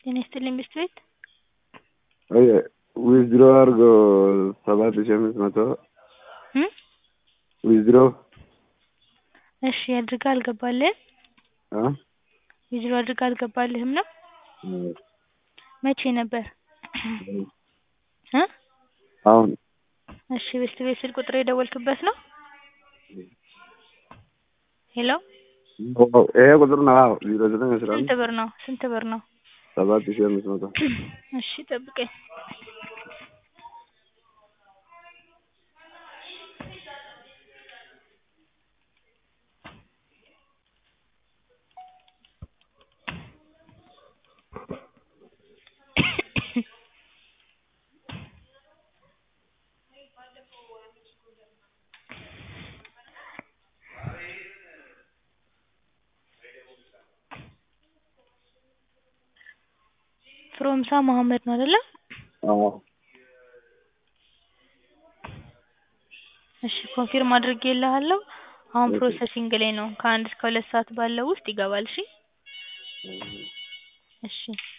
ጤና ይስጥልኝ ብስት ቤት ዊዝድሮ አድርጎ ሰባት ሺህ አምስት መቶ እ ዊዝድሮ እሺ አድርጋ አልገባልህም እ ዊዝድሮ አድርጋ አልገባልህም ነው መቼ ነበር እ አሁን እሺ ብስት ቤት ስልክ ቁጥር የደወልክበት ነው ሄሎ ይሄ ቁጥር ነው አዎ ዜሮ ዘጠኝ አስራ ስንት አንድ ብር ነው ስንት ብር ነው ሰባት ሺህ አምስት መቶ እሺ ጠብቀኝ ፍሮምሳ መሀመድ ነው አይደለ አዎ እሺ ኮንፊርም አድርጌልሃለሁ አሁን ኦኬ። ፕሮሰሲንግ ላይ ነው ከአንድ እስከ ሁለት ሰዓት ባለው ውስጥ ይገባል እሺ እሺ